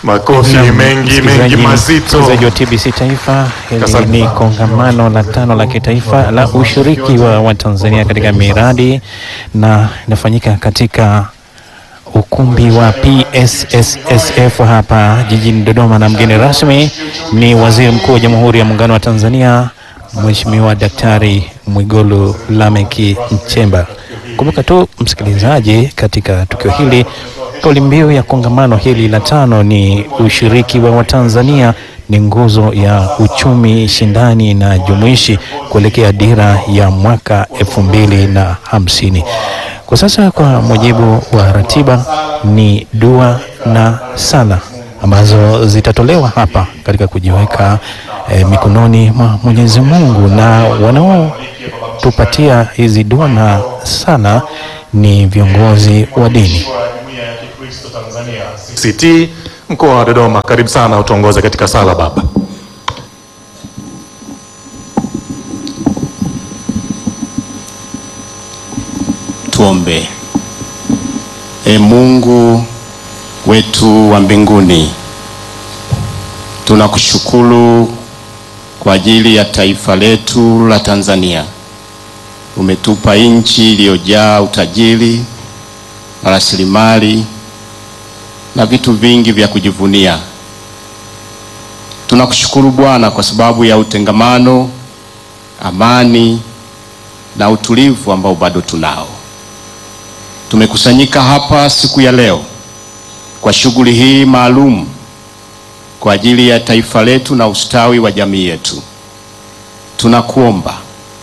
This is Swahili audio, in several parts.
Makofi Naam, mengi mengi msikilizaji- mazito. msikilizaji wa TBC Taifa, hili Asante. ni kongamano la tano la kitaifa la ushiriki wa Watanzania katika miradi na inafanyika katika ukumbi wa PSSSF hapa jijini Dodoma, na mgeni rasmi ni Waziri Mkuu wa Jamhuri ya Muungano wa Tanzania Mheshimiwa Daktari Mwigulu Lameck Nchemba. Kumbuka tu msikilizaji, katika tukio hili kauli mbiu ya kongamano hili la tano ni ushiriki wa Watanzania ni nguzo ya uchumi shindani na jumuishi kuelekea dira ya mwaka elfu mbili na hamsini. Kwa sasa kwa mujibu wa ratiba ni dua na sala ambazo zitatolewa hapa katika kujiweka eh, mikononi mwa Mwenyezi Mungu na wanaotupatia hizi dua na sala ni viongozi wa dini. CT mkoa wa Dodoma, karibu sana utuongoze katika sala baba. Tuombe. E Mungu wetu wa mbinguni, tunakushukuru kwa ajili ya taifa letu la Tanzania. Umetupa nchi iliyojaa utajiri na rasilimali na vitu vingi vya kujivunia. Tunakushukuru Bwana kwa sababu ya utengamano, amani na utulivu ambao bado tunao. Tumekusanyika hapa siku ya leo kwa shughuli hii maalum kwa ajili ya taifa letu na ustawi wa jamii yetu. Tunakuomba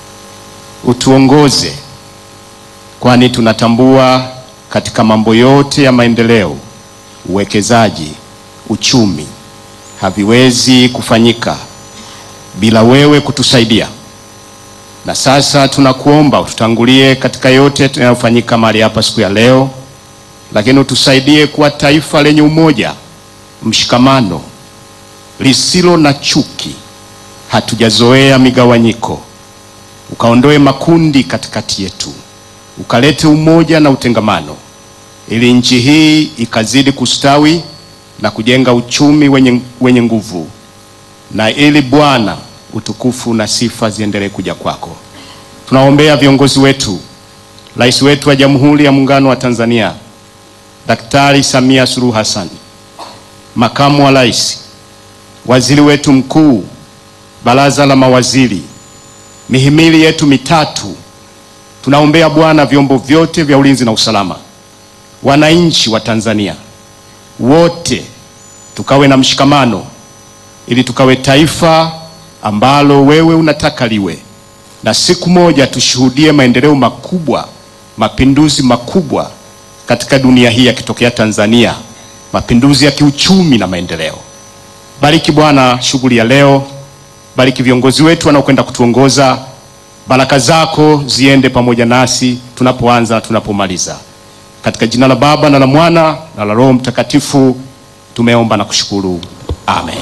utuongoze, kwani tunatambua katika mambo yote ya maendeleo, uwekezaji, uchumi haviwezi kufanyika bila wewe kutusaidia na sasa tunakuomba ututangulie katika yote yanayofanyika mahali hapa siku ya leo, lakini utusaidie kuwa taifa lenye umoja, mshikamano, lisilo na chuki. Hatujazoea migawanyiko, ukaondoe makundi katikati yetu, ukalete umoja na utengamano, ili nchi hii ikazidi kustawi na kujenga uchumi wenye, wenye nguvu na ili Bwana utukufu na sifa ziendelee kuja kwako. Tunaombea viongozi wetu, rais wetu wa Jamhuri ya Muungano wa Tanzania Daktari Samia Suluhu Hassan, makamu wa rais, waziri wetu mkuu, baraza la mawaziri, mihimili yetu mitatu. Tunaombea Bwana vyombo vyote vya ulinzi na usalama, wananchi wa Tanzania wote, tukawe na mshikamano ili tukawe taifa ambalo wewe unataka liwe, na siku moja tushuhudie maendeleo makubwa, mapinduzi makubwa katika dunia hii yakitokea Tanzania, mapinduzi ya kiuchumi na maendeleo. Bariki Bwana shughuli ya leo, bariki viongozi wetu wanaokwenda kutuongoza. Baraka zako ziende pamoja nasi tunapoanza na tunapomaliza, katika jina la Baba na la Mwana na la Roho Mtakatifu tumeomba na kushukuru, amen.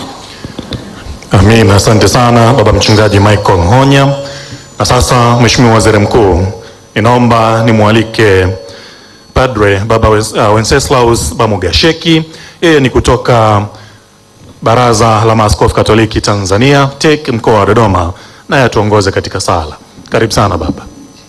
Amin, asante sana baba mchungaji Michael Mhonya. Na sasa Mheshimiwa Waziri Mkuu, ninaomba nimwalike Padre Baba Wes- uh, Wenceslaus Bamugasheki. Yeye ni kutoka Baraza la Maaskofu Katoliki Tanzania TEC mkoa wa Dodoma, naye atuongoze katika sala. Karibu sana baba.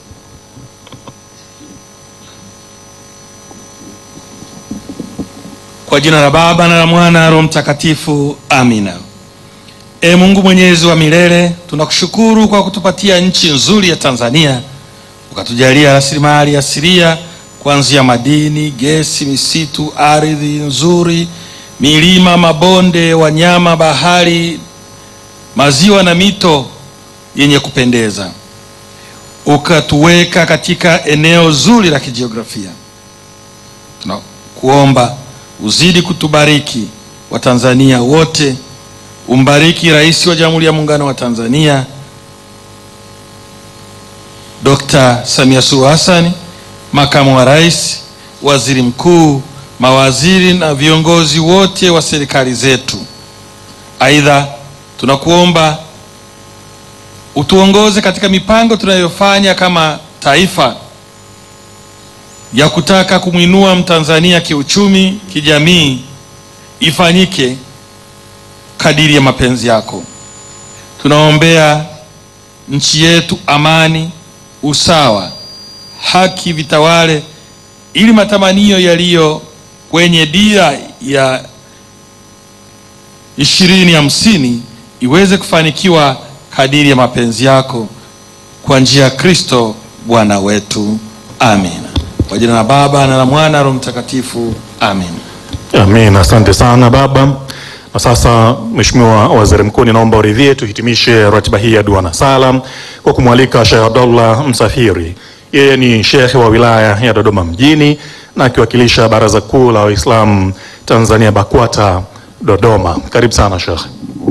Kwa jina la Baba na la Mwana na Roho Mtakatifu, amina. E Mungu mwenyezi wa milele, tunakushukuru kwa kutupatia nchi nzuri ya Tanzania, ukatujalia rasilimali asilia kuanzia madini, gesi, misitu, ardhi nzuri, milima, mabonde, wanyama, bahari, maziwa na mito yenye kupendeza. Ukatuweka katika eneo zuri la kijiografia. Tunakuomba uzidi kutubariki Watanzania wote, umbariki Rais wa Jamhuri ya Muungano wa Tanzania Dr. Samia Suluhu Hassan, makamu wa rais, waziri mkuu, mawaziri na viongozi wote wa serikali zetu. Aidha, tunakuomba utuongoze katika mipango tunayofanya kama taifa ya kutaka kumwinua Mtanzania kiuchumi, kijamii ifanyike kadiri ya mapenzi yako. Tunaombea nchi yetu amani, usawa, haki vitawale, ili matamanio yaliyo kwenye dira ya ishirini hamsini iweze kufanikiwa kadiri ya mapenzi yako kwa njia ya Kristo Bwana wetu. Amina. Kwa jina la Baba na la Mwana na Roho Mtakatifu. Amen. Amin, asante sana baba. Na sasa Mheshimiwa Waziri Mkuu, ninaomba uridhie tuhitimishe ratiba hii ya dua na sala kwa kumwalika Sheikh Abdullah Msafiri. Yeye ni shekhe wa wilaya ya Dodoma mjini na akiwakilisha Baraza Kuu la Waislamu Tanzania BAKWATA Dodoma. Karibu sana Sheikh.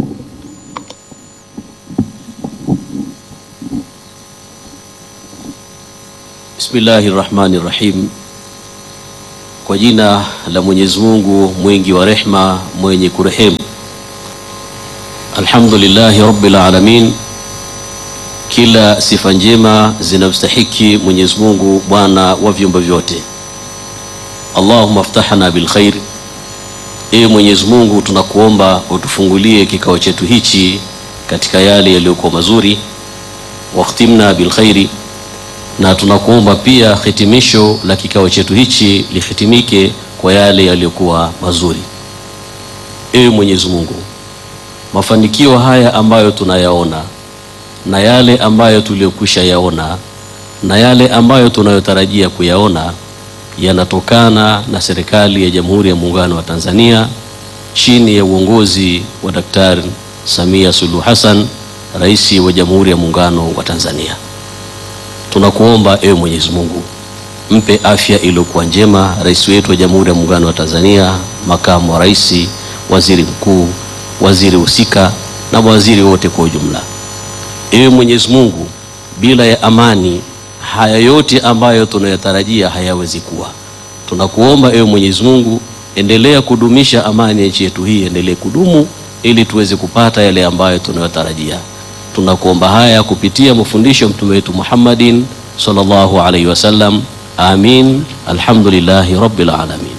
Bismillahi rahmani rahim. Kwa jina la Mwenyezi Mungu mwingi wa rehma mwenye kurehemu. Alhamdulillahi rabbil alamin, kila sifa njema zinamstahiki Mwenyezi Mungu Bwana wa viumbe vyote. Allahumma ftahna bil khair, ee Mwenyezi Mungu tunakuomba utufungulie kikao chetu hichi katika yale yaliyokuwa mazuri. Wakhtimna bil khairi na tunakuomba pia hitimisho la kikao chetu hichi lihitimike kwa yale yaliyokuwa mazuri. Ewe Mwenyezi Mungu, mafanikio haya ambayo tunayaona na yale ambayo tuliyokwisha yaona na yale ambayo tunayotarajia kuyaona yanatokana na serikali ya Jamhuri ya Muungano wa Tanzania chini ya uongozi wa Daktari Samia Suluhu Hassan, Rais wa Jamhuri ya Muungano wa Tanzania. Tunakuomba ewe Mwenyezi Mungu, mpe afya iliyokuwa njema rais wetu wa Jamhuri ya Muungano wa Tanzania, makamu wa rais, waziri mkuu, waziri husika na mawaziri wote kwa ujumla. Ewe Mwenyezi Mungu, bila ya amani haya yote ambayo tunayatarajia hayawezi kuwa. Tunakuomba ewe Mwenyezi Mungu, endelea kudumisha amani ya nchi yetu hii, endelee kudumu ili tuweze kupata yale ambayo tunayotarajia. Tunakuomba haya kupitia mafundisho ya mtume wetu Muhammadin sallallahu alaihi wasallam. Amin. Alhamdulillahi rabbil alamin.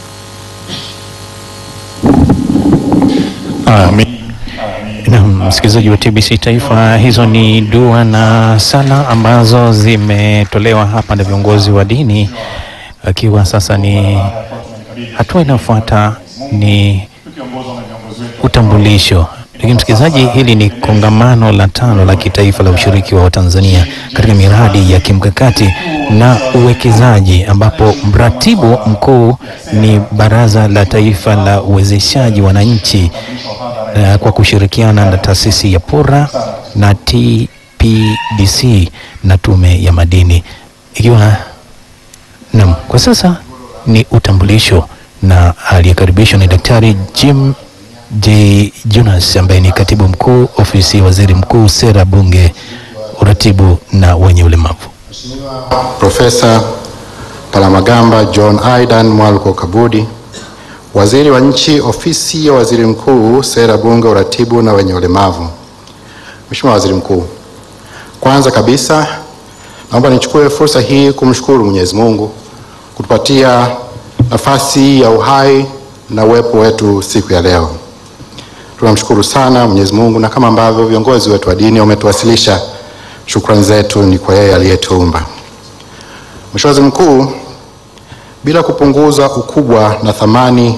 Amin. Na msikilizaji wa TBC Taifa, hizo ni dua na sala ambazo zimetolewa hapa na viongozi wa dini, akiwa sasa ni hatua inayofuata ni utambulisho. Lakini msikilizaji, hili ni kongamano la tano la kitaifa la ushiriki wa Watanzania katika miradi ya kimkakati na uwekezaji, ambapo mratibu mkuu ni Baraza la Taifa la Uwezeshaji Wananchi uh, kwa kushirikiana na taasisi ya PURA na TPDC na Tume ya Madini, ikiwa Naam, kwa sasa ni utambulisho na aliyekaribishwa ni Daktari Jim J Jonas ambaye ni katibu mkuu ofisi ya waziri mkuu, sera, bunge, uratibu na wenye ulemavu. Profesa Palamagamba John Aidan Mwaluko Kabudi, waziri wa nchi ofisi ya waziri mkuu, sera, bunge, uratibu na wenye ulemavu. Mheshimiwa Waziri Mkuu, kwanza kabisa naomba nichukue fursa hii kumshukuru Mwenyezi Mungu kutupatia nafasi ya uhai na uwepo wetu siku ya leo. Tunamshukuru sana Mwenyezi Mungu, na kama ambavyo viongozi wetu wa dini wametuwasilisha, shukrani zetu ni kwa yeye aliyetuumba. Mheshimiwa Waziri Mkuu, bila kupunguza ukubwa na thamani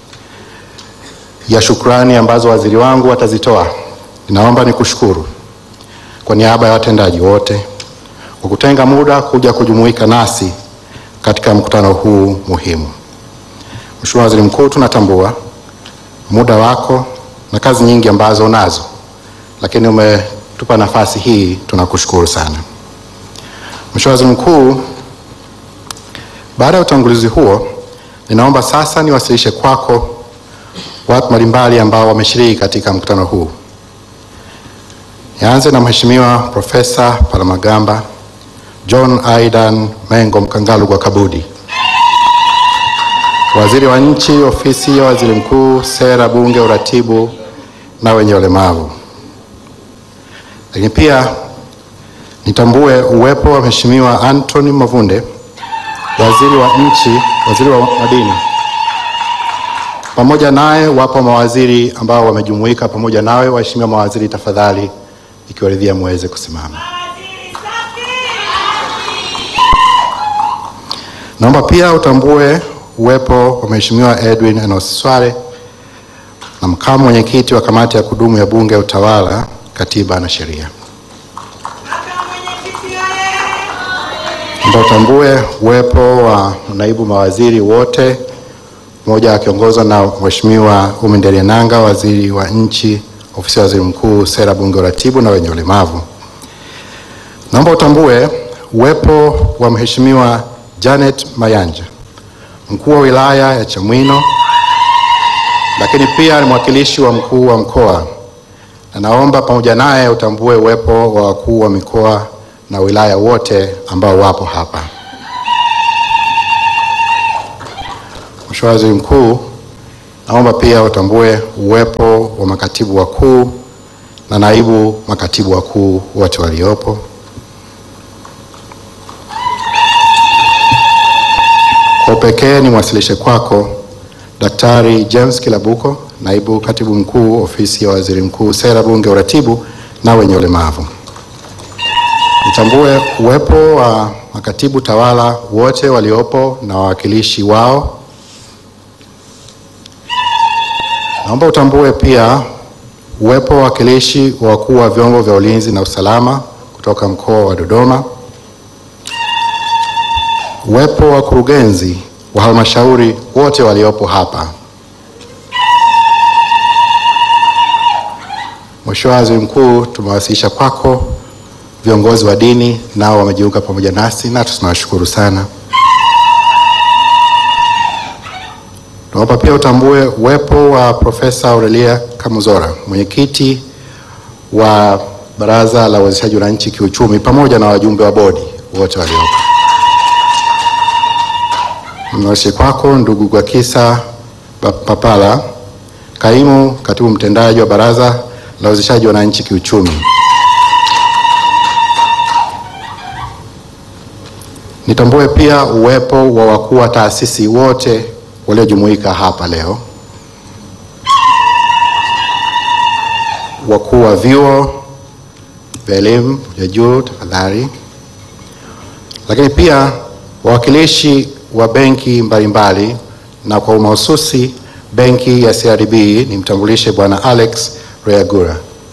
ya shukrani ambazo waziri wangu watazitoa, ninaomba nikushukuru kwa niaba ya watendaji wote kwa kutenga muda kuja kujumuika nasi katika mkutano huu muhimu. Mheshimiwa Waziri Mkuu, tunatambua muda wako na kazi nyingi ambazo unazo, lakini umetupa nafasi hii, tunakushukuru sana. Mheshimiwa Waziri Mkuu, baada ya utangulizi huo, ninaomba sasa niwasilishe kwako watu mbalimbali ambao wameshiriki katika mkutano huu. Nianze na Mheshimiwa Profesa Palamagamba John Aidan Mengo Mkangalugwa Kabudi, waziri wa nchi ofisi ya waziri mkuu, sera, bunge, uratibu na wenye ulemavu. Lakini pia nitambue uwepo wa Mheshimiwa Anthony Mavunde, waziri wa nchi, waziri wa madini. Pamoja naye wapo mawaziri ambao wamejumuika pamoja nawe. Waheshimiwa mawaziri, tafadhali ikiwaridhia muweze kusimama. Naomba pia utambue uwepo wa Mheshimiwa Edwin Enos Swale na makamu mwenyekiti wa kamati ya kudumu ya Bunge ya Utawala, Katiba na Sheria. Naomba utambue uwepo wa naibu mawaziri wote, mmoja akiongozwa na Mheshimiwa Umi Nderiananga, waziri wa nchi, ofisi ya waziri mkuu, sera, bunge, uratibu na wenye ulemavu. Naomba utambue uwepo wa Mheshimiwa Janet Mayanja, mkuu wa wilaya ya Chamwino, lakini pia ni mwakilishi wa mkuu wa mkoa, na naomba pamoja naye utambue uwepo wa wakuu wa mikoa na wilaya wote ambao wapo hapa. Mheshimiwa Waziri Mkuu, naomba pia utambue uwepo wa makatibu wakuu na naibu makatibu wakuu wote waliopo. Kwa upekee nimwasilishe kwako Daktari James Kilabuko, naibu katibu mkuu ofisi ya waziri mkuu, sera, bunge, uratibu na wenye ulemavu. Nitambue uwepo wa makatibu tawala wote waliopo na wawakilishi wao. Naomba utambue pia uwepo wa wawakilishi wa wakuu wa vyombo vya ulinzi na usalama kutoka mkoa wa Dodoma, uwepo wa wakurugenzi wa halmashauri wote waliopo hapa. Mheshimiwa Waziri Mkuu, tumewasilisha kwako viongozi wa dini nao wamejiunga pamoja nasi na tunawashukuru sana. Naomba pia utambue uwepo wa Profesa Aurelia Kamuzora, mwenyekiti wa Baraza la Uwezeshaji Wananchi Kiuchumi, pamoja na wajumbe wa bodi wote waliopo. Mnawasilisha kwako ndugu Gwakisa Papala, kaimu katibu mtendaji wa Baraza la Uwezeshaji Wananchi Kiuchumi. Nitambue pia uwepo wa wakuu wa taasisi wote waliojumuika hapa leo, wakuu wa vyuo vya elimu ya juu tafadhali, lakini pia wawakilishi wa benki mbalimbali, na kwa umahususi benki ya CRDB nimtambulishe Bwana Alex Reagura.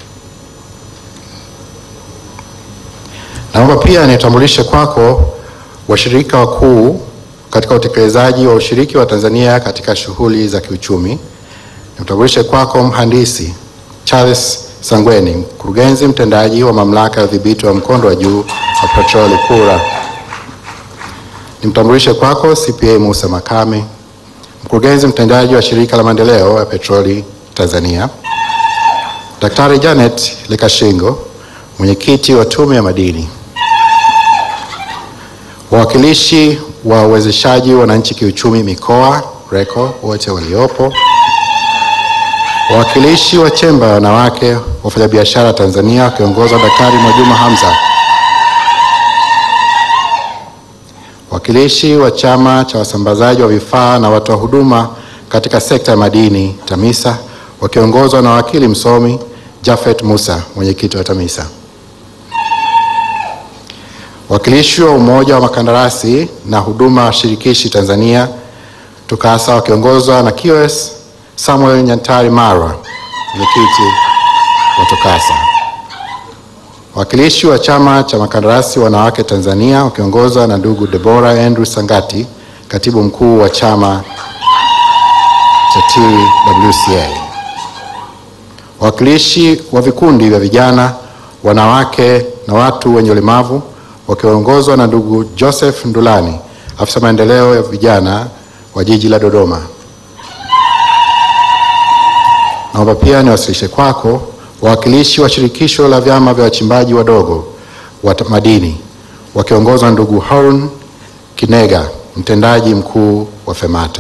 Naomba pia nitambulishe kwako washirika wakuu katika utekelezaji wa ushiriki wa Tanzania katika shughuli za kiuchumi. Nimtambulishe kwako mhandisi Charles Sangweni, mkurugenzi mtendaji wa mamlaka ya udhibiti wa mkondo wa juu wa petroli PURA. Nimtambulishe kwako CPA Musa Makame, mkurugenzi mtendaji wa shirika la maendeleo ya petroli Tanzania. Daktari Janet Lekashingo, mwenyekiti wa tume ya madini wawakilishi wa uwezeshaji wananchi kiuchumi mikoa RECO wote waliopo, wawakilishi wa chemba ya wanawake wafanyabiashara Tanzania wakiongozwa Daktari Mwajuma Hamza, wawakilishi wa chama cha wasambazaji wa vifaa na watoa huduma katika sekta ya madini TAMISA wakiongozwa na wakili msomi Jafet Musa, mwenyekiti wa TAMISA wakilishi wa umoja wa makandarasi na huduma shirikishi Tanzania TUCASA wakiongozwa na QS Samuel Nyantari Marwa, mwenyekiti wa TUCASA. Wakilishi wa chama cha makandarasi wanawake Tanzania wakiongozwa na ndugu Deborah Andrew Sangati, katibu mkuu wa chama cha TWCA. Wawakilishi wa vikundi vya vijana, wanawake na watu wenye ulemavu wakiongozwa na ndugu Joseph Ndulani, afisa maendeleo ya vijana wa jiji la Dodoma. Naomba pia niwasilishe kwako wawakilishi wa shirikisho la vyama vya wachimbaji wadogo wa madini wakiongozwa na ndugu Harun Kinega, mtendaji mkuu wa FEMATA.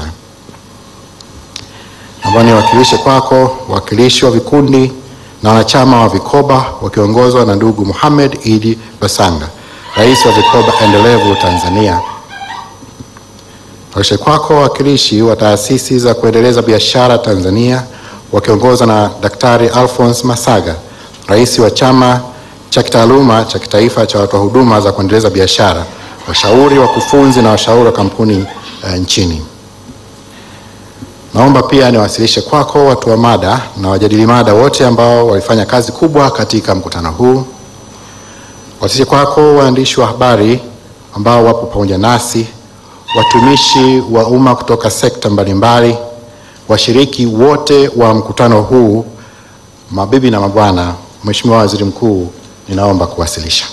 Naomba niwakilishe kwako wawakilishi wa vikundi na wanachama wa vikoba wakiongozwa na ndugu Muhammad Idi Basanga, rais wa vikoba endelevu Tanzania. Wakilishe kwako wawakilishi wa taasisi za kuendeleza biashara Tanzania wakiongozwa na Daktari Alphonse Masaga, rais wa chama cha kitaaluma cha kitaifa cha watoa huduma za kuendeleza biashara, washauri, wakufunzi na washauri wa kampuni uh, nchini. Naomba pia niwasilishe kwako watu wa mada na wajadili mada wote ambao walifanya kazi kubwa katika mkutano huu. Wasilishe kwako waandishi wa habari ambao wapo pamoja nasi, watumishi wa umma kutoka sekta mbalimbali, washiriki wote wa mkutano huu, mabibi na mabwana, Mheshimiwa Waziri Mkuu, ninaomba kuwasilisha.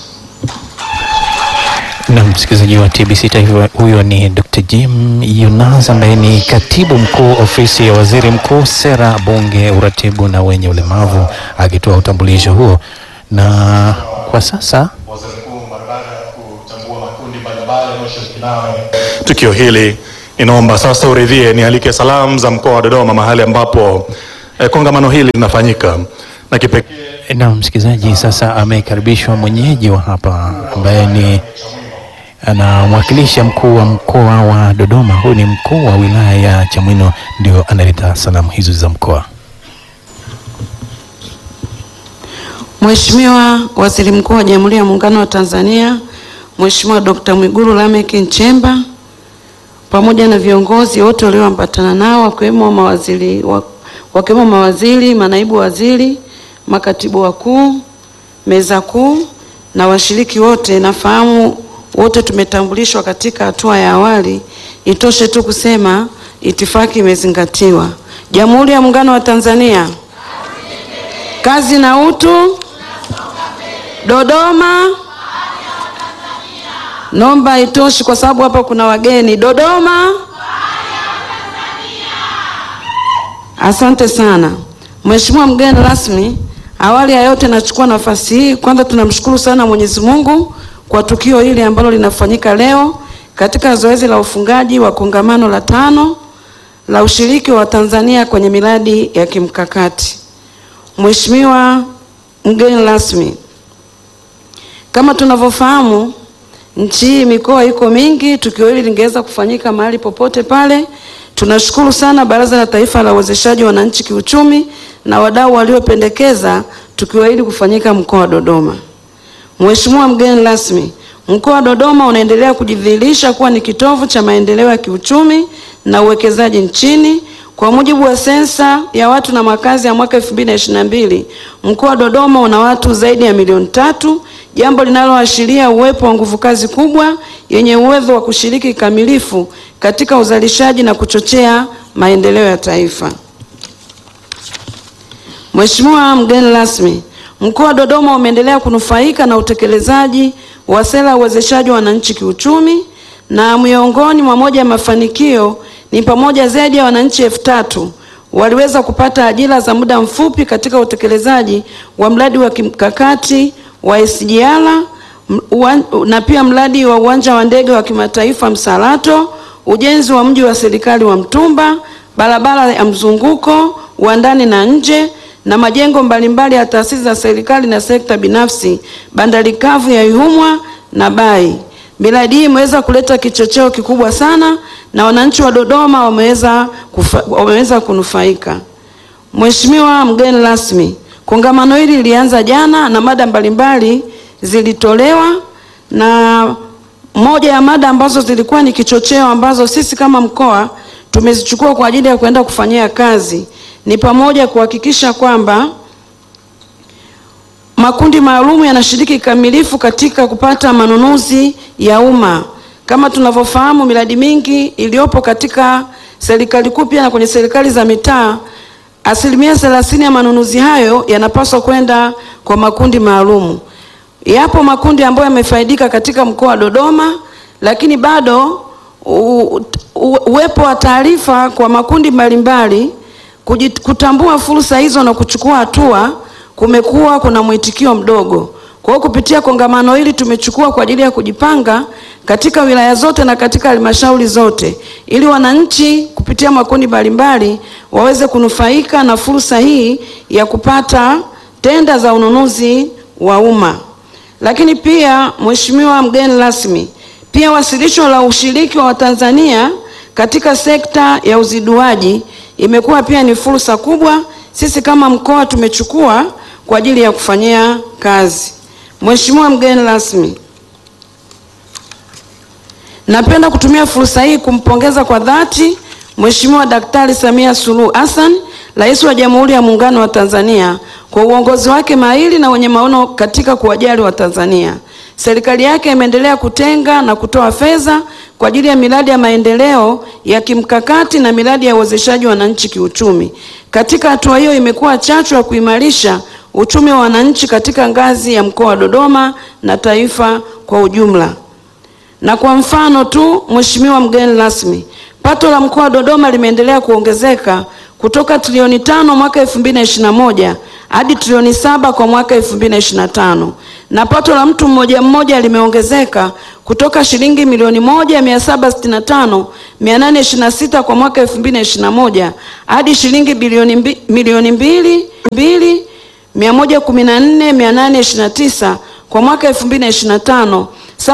Na msikilizaji wa TBC Taifa, huyo ni Dr. Jim Yunas ambaye ni katibu mkuu ofisi ya waziri mkuu, sera, bunge, uratibu na wenye ulemavu, akitoa utambulisho huo. Na kwa sasa tukio hili, inaomba sasa uridhie nialike salamu za mkoa wa Dodoma mahali ambapo eh, kongamano hili linafanyika na kipekee na msikilizaji, sasa amekaribishwa mwenyeji wa hapa ambaye ni anamwakilisha mkuu wa mkoa wa Dodoma. Huyu ni mkuu wa wilaya ya Chamwino, ndio analeta salamu hizo za mkoa. Mheshimiwa Waziri Mkuu wa Jamhuri ya Muungano wa Tanzania, Mheshimiwa Dr. Mwigulu Lameck Nchemba pamoja na viongozi wote walioambatana nao wakiwemo mawaziri, wa- wakiwemo mawaziri, manaibu waziri, makatibu wakuu, meza kuu na washiriki wote, nafahamu wote tumetambulishwa katika hatua ya awali. Itoshe tu kusema itifaki imezingatiwa. Jamhuri ya Muungano wa Tanzania, kazi na utu. Dodoma, naomba itoshi kwa sababu hapa kuna wageni. Dodoma, asante sana Mheshimiwa mgeni rasmi. Awali ya yote, nachukua nafasi hii kwanza, tunamshukuru sana Mwenyezi Mungu kwa tukio hili ambalo linafanyika leo katika zoezi la ufungaji wa kongamano la tano la ushiriki wa Tanzania kwenye miradi ya kimkakati. Mheshimiwa mgeni rasmi, kama tunavyofahamu nchi hii mikoa iko mingi, tukio hili lingeweza kufanyika mahali popote pale. Tunashukuru sana Baraza la Taifa la Uwezeshaji Wananchi Kiuchumi na wadau waliopendekeza tukio hili kufanyika mkoa wa Dodoma. Mheshimiwa mgeni rasmi, mkoa wa Dodoma unaendelea kujidhihirisha kuwa ni kitovu cha maendeleo ya kiuchumi na uwekezaji nchini. Kwa mujibu wa sensa ya watu na makazi ya mwaka 2022, mkoa wa Dodoma una watu zaidi ya milioni tatu, jambo linaloashiria uwepo wa nguvu kazi kubwa yenye uwezo wa kushiriki kikamilifu katika uzalishaji na kuchochea maendeleo ya taifa. Mheshimiwa mgeni rasmi, mkoa wa Dodoma umeendelea kunufaika na utekelezaji wa sera ya uwezeshaji wa wananchi kiuchumi, na miongoni mwa moja ya mafanikio ni pamoja zaidi ya wananchi elfu tatu waliweza kupata ajira za muda mfupi katika utekelezaji wa mradi wa kimkakati wa SGR m- uwan- na pia mradi wa uwanja wa ndege wa kimataifa Msalato, ujenzi wa mji wa serikali wa Mtumba, barabara ya mzunguko wa ndani na nje na majengo mbalimbali ya taasisi za serikali na sekta binafsi, bandari kavu ya Ihumwa na Bai. Miradi hii imeweza kuleta kichocheo kikubwa sana na wananchi wa Dodoma wameweza kufa, wameweza kunufaika. Mheshimiwa mgeni rasmi, kongamano hili lilianza jana na mada mbalimbali zilitolewa na moja ya mada ambazo zilikuwa ni kichocheo ambazo sisi kama mkoa tumezichukua kwa ajili ya kwenda kufanyia kazi ni pamoja kuhakikisha kwamba makundi maalum yanashiriki kikamilifu katika kupata manunuzi ya umma. Kama tunavyofahamu, miradi mingi iliyopo katika serikali kuu pia na kwenye serikali za mitaa, asilimia thelathini ya manunuzi hayo yanapaswa kwenda kwa makundi maalum. Yapo makundi ambayo yamefaidika katika mkoa wa Dodoma, lakini bado u- u- uwepo wa taarifa kwa makundi mbalimbali kujit- kutambua fursa hizo na kuchukua hatua kumekuwa kuna mwitikio mdogo. Kwa hiyo kupitia kongamano hili tumechukua kwa ajili ya kujipanga katika wilaya zote na katika halmashauri zote ili wananchi kupitia makundi mbalimbali waweze kunufaika na fursa hii ya kupata tenda za ununuzi wa umma. Lakini pia Mheshimiwa mgeni rasmi, pia wasilisho la ushiriki wa Watanzania katika sekta ya uziduaji imekuwa pia ni fursa kubwa sisi kama mkoa tumechukua kwa ajili ya kufanyia kazi. Mheshimiwa mgeni rasmi, napenda kutumia fursa hii kumpongeza kwa dhati Mheshimiwa Daktari Samia Suluhu Hassan, Rais wa Jamhuri ya Muungano wa Tanzania kwa uongozi wake mahiri na wenye maono katika kuwajali Watanzania. Serikali yake imeendelea kutenga na kutoa fedha kwa ajili ya miradi ya maendeleo ya kimkakati na miradi ya uwezeshaji wananchi kiuchumi. Katika hatua hiyo imekuwa chachu ya kuimarisha uchumi wa wananchi katika ngazi ya mkoa wa Dodoma na taifa kwa ujumla. Na kwa mfano tu, Mheshimiwa mgeni rasmi, pato la mkoa wa Dodoma limeendelea kuongezeka kutoka trilioni tano mwaka 2021 hadi trilioni saba kwa mwaka 2025 na pato la mtu mmoja mmoja limeongezeka kutoka shilingi milioni moja mia saba sitini na tano mia nane ishirini na sita kwa mwaka 2021 hadi shilingi bilioni mbi, milioni mbili mbili mia moja kumi na nne mia nane ishirini na tisa kwa mwaka 2025